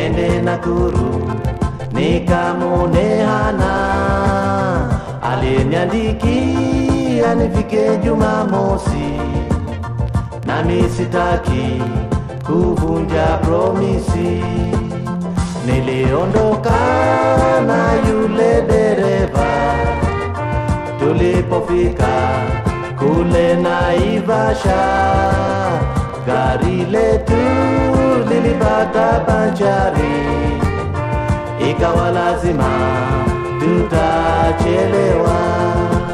niende Nakuru nikamwone Hana aliyeniandikia nifike Jumamosi, nami sitaki kuvunja promisi. Niliondoka na yule dereva tulipofika kule Naivasha, gari letu lilipata banjari, ikawa lazima tutachelewa.